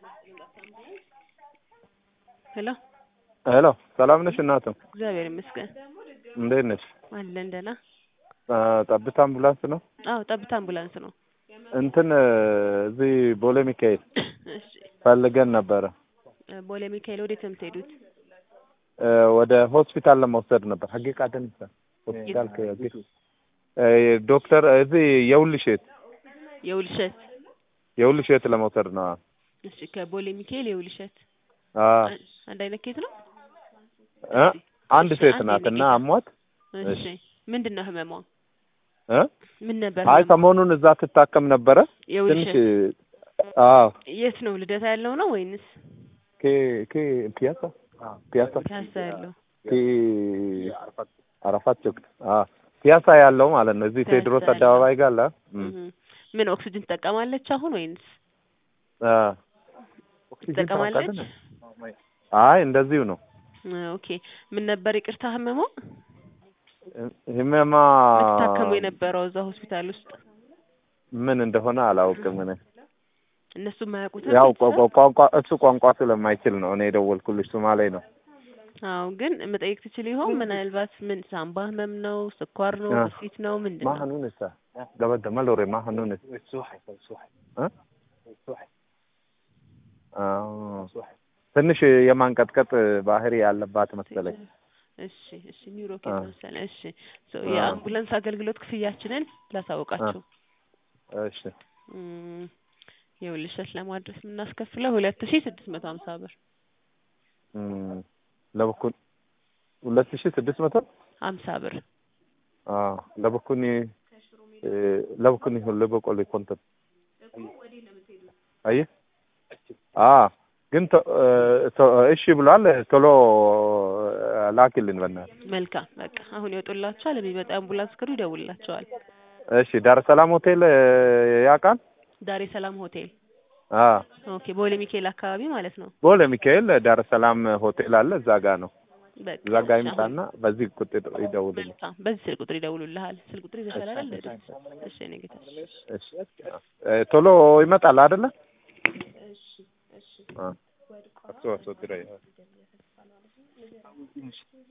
ሄሎ ሄሎ ሰላም ነሽ እናቱ? እግዚአብሔር ይመስገን እንዴት ነሽ? አለን ደህና። አ፣ ጠብታ አምቡላንስ ነው? አዎ ጠብታ አምቡላንስ ነው። እንትን እዚህ ቦሌ ሚካኤል እሺ ፈልገን ነበረ ቦሌ ሚካኤል ወዴት ነው የምትሄዱት? እ፣ ወደ ሆስፒታል ለመውሰድ ነበር። ሀጌ ቃደንሳ ሆስፒታል ከሀጌ እ፣ ዶክተር እዚህ የውልሼት የውልሸት የውልሼት ለመውሰድ ነው። እሺ ከቦሌ ሚካኤል የውልሸት አ አንድ አይነት ኬት ነው? እ፣ አንድ ሴት አንድ ናት እና የኔ ጌታ። አሟት እሺ ምንድን ነው ህመሟ? እ ምን ነበር? አይ ህመሟ? ሰሞኑን እዛ ትታከም ነበረ ትንሽ የውልሸት አዎ የት ነው ልደታ ያለው ነው ወይንስ ኬ ኬ ፒያሳ ፒያሳ ፒያሳ ያለው? ኬ አረፋት ቾክት አዎ ፒያሳ ያለው ማለት ነው። እዚህ ፒያሳ ቴዎድሮስ ያለው። አደባባይ ጋር አለ። እም። እህ። ምን ኦክሲጅን ትጠቀማለች አሁን ወይንስ አ ትጠቀማለች? አይ እንደዚሁ ነው። እ፣ ኦኬ ምን ነበር ይቅርታ ህመሟ? ህመማ የምትታከሙ የነበረው እዛ ሆስፒታል ውስጥ ምን እንደሆነ አላውቅም። እኔ እነሱ የማያውቁት ያው ቋ- ቋ- ቋንቋ እሱ ቋንቋ ስለማይችል ነው እኔ የደወልኩልሽ። ሶማሌ ነው። አዎ ግን መጠየቅ ትችል ይሆን ምናልባት ምን ሳምባ ህመም ነው ስኳር ነው አ። ግፊት ነው ምንድን ነው ማህኑንስ ገበደ መሎሬ ማህኑንስ እ? አዎ ትንሽ የማንቀጥቀጥ ባህሪ ያለባት መሰለኝ። እሺ እሺ ኒውሮ አ። መሰለህ እሺ ሶ አ። የአምቡላንስ አገልግሎት ክፍያችንን ላሳውቃችሁ እሺ እም፣ የውልሸት ለማድረስ የምናስከፍለው ሁለት ሺ ስድስት መቶ ሀምሳ ብር እም፣ ለበኩን ሁለት ሺህ ስድስት መቶ ሀምሳ ብር አዎ ለበኩኒ እ፣ ለበኩኒ ሁሉ በቆሎ ኮንተን አየህ አ ግን ቶ- እ፣ ቶ- እሺ ብሏል። ቶሎ ላኪልን በእናትህ። መልካም በቃ አሁን ይወጡላችኋል የሚመጣ አምቡላንስ ክሩ ይደውልላቸዋል እሺ ዳር ሰላም ሆቴል እ፣ ያውቃል? ዳሬ ሰላም ሆቴል አ ኦኬ ቦሌ ሚካኤል አካባቢ ማለት ነው ቦሌ ሚካኤል ዳር ሰላም ሆቴል አለ እዛ ጋ ነው። በቃ እዛ ጋ እሺ፣ አሁን ይምጣና በዚህ ቁጥር ይደውልልኝ። መልካም በዚህ ስልክ ቁጥር ይደውሉልሃል ስልክ ቁጥር ይዘሻል አይደል እሺ እኔ ጌታ እሺ እ፣ ቶሎ ይመጣል አይደለ? አ አቶ አቶ